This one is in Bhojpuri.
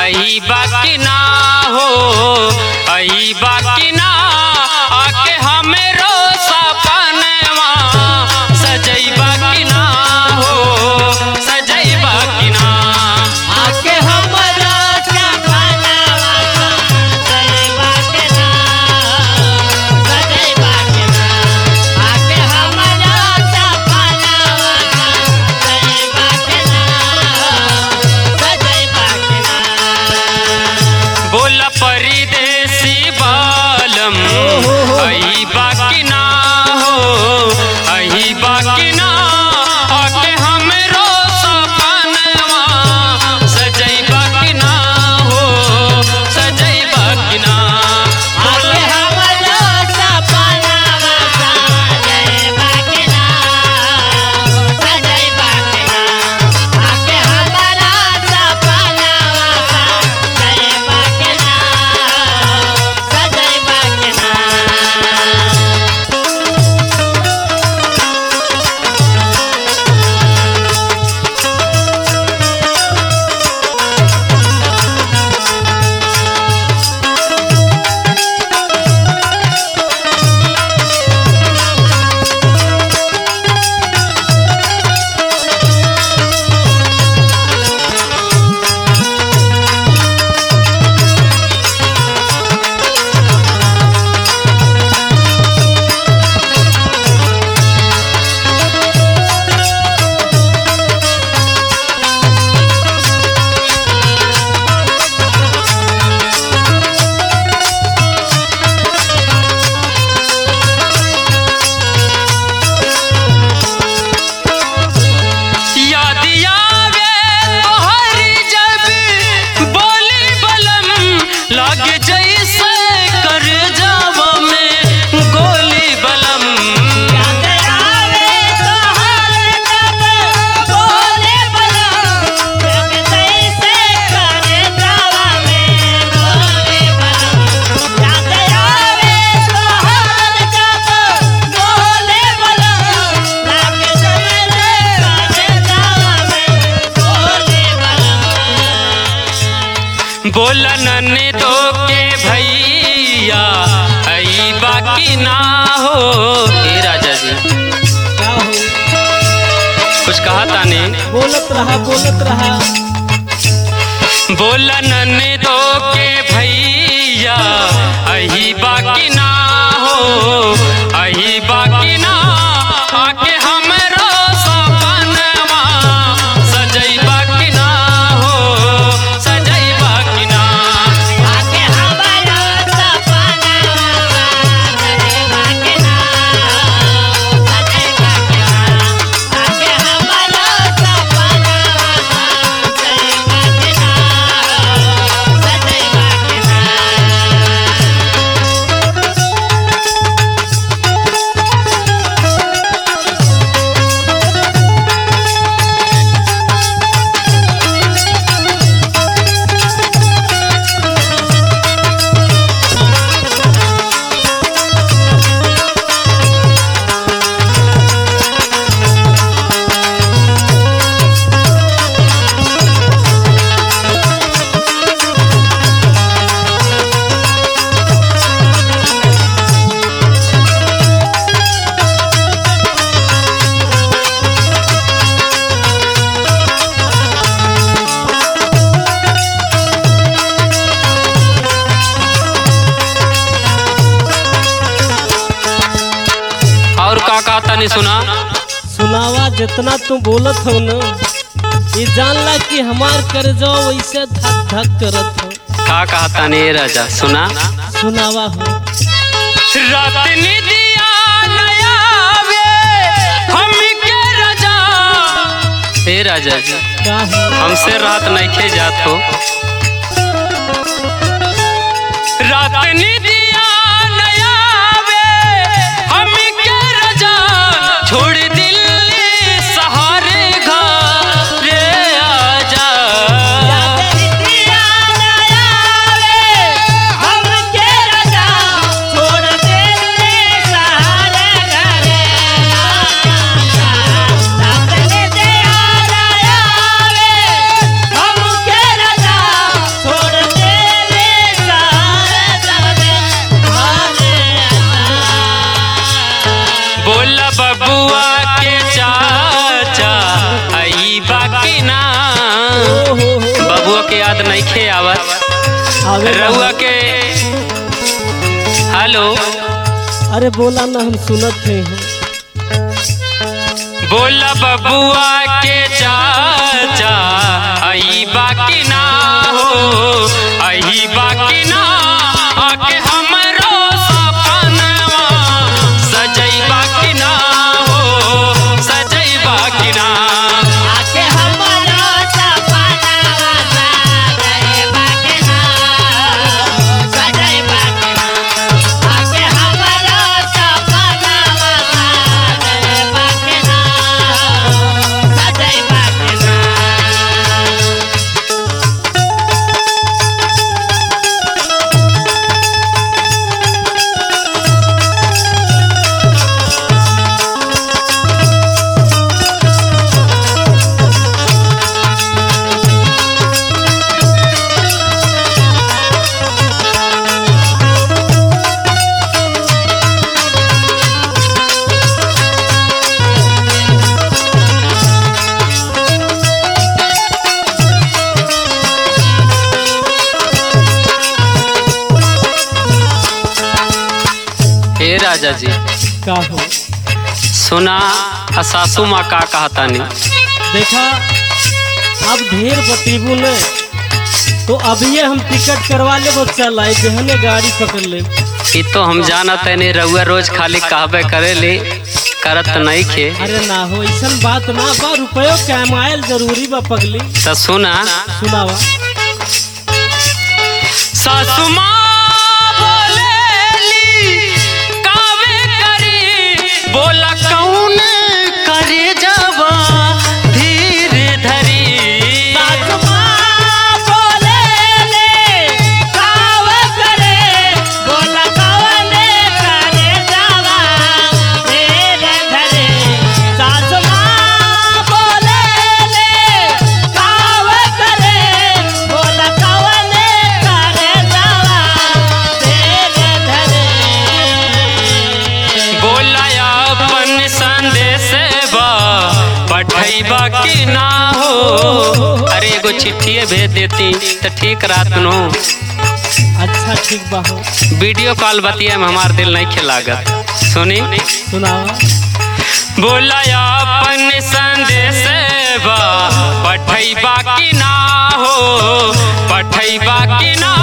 आई बाकी ना हो आई बाकी ना आके हमरो सपनवा सजई बाकी ना हो सजई बाकी ना आके हमरा सपनावा सजैबा के ना सजैबा के ना आके हमरा सपनावा सजैबा के ना सजैबा के ना बोल परदेसी बालम आई बाकी ना हो आई बाकी ना आके हमरो सपनवा सजई बाकी ना हो सजई बाकी ना आके हमरा सपनावा सजैबा के ना सजैबा के ना आके हमरा सपनावा सजैबा के ना सजैबा के ना याद आवे तोहरी जब बोली बलम लागे जैसे कर जावा में गोली बलम याद आवे तोहर जब बोले बलम जग जैसे करे जावा में बोले बलम याद आवे तोहर जब बोले बलम लग जैसे करे जावा में बोले बलम बोला नन्हे दो के भैया आई बाकी ना हो ए राजा जी क्या हो कुछ कहा ताने बोलत रहा बोलत रहा बोला नन्हे दो के भैया आई बाकी ना हो आई बाकी ना आके हमरो सपनवा सजई बाकी ना हो सजई बाकी ना आके हमरा सपनावा सजैबा के ना सजैबा के ना आके हमरा सपनावा सजैबा के ना सजैबा के ना और का कहा ताने सुना सुनावा जितना तू बोलत हो न ये जानला कि हमार कर जाओ वैसे धक धक करत हो का कहा ताने ए राजा सुना सुनावा हो रात निदिया नया वे हम के राजा ए राजा जी क्या हो हमसे रात नहीं जात हो रात निदिया नया वे हम के राजा छोड़ दिल्ली सहारे घर रे आजा दिया नया वे हम के राजा छोड़ दे सहारे घरे रात ने दिया नया वे हम के राजा आवत आवे रउआ के हेलो अरे बोला ना हम सुनत थे हम बोला बबुआ के चाचा आई बाकी ना हो आई बाकी ना आके हमरो सपनवा सजई बाकी ना हो सजई बाकी ना आके हमरो सपनावा सजई बाकना सजई बाकना आके हमरो सपनावा सजई बाकना सजई बाकना हे राजा जी का हो सुना आ सासू माँ का कहता नहीं देखा अब ढेर बतीबू ने तो अभी हम टिकट करवा ले वो चल आए जहने गाड़ी पकड़ ले ई तो हम जानत है नहीं रउआ रोज खाली कहबे करे ले करत नहीं खे अरे ना हो ऐसा बात ना बा रुपयो कमायल जरूरी बा पगली तो सुना सुनावा सासू माँ बोलेली, कावे करी, बोला कौन करे जवा धीरे धरी सासुमा बोलेले काव करे बोला कवने करे जावा तेरे घरे सासुमा बोलेले काव करे बोला कवने करे जावा तेरे घरे बोला अपन संदेश बा पठैबा की ना हो अरे एगो चिट्ठिए भेज देती तो ठीक रात नो अच्छा ठीक बा हो वीडियो कॉल बतिया में हमार दिल नहीं खिलागत सुनी सुनावा बोला अपन संदेश बा पठैबा की ना हो पठैबा की ना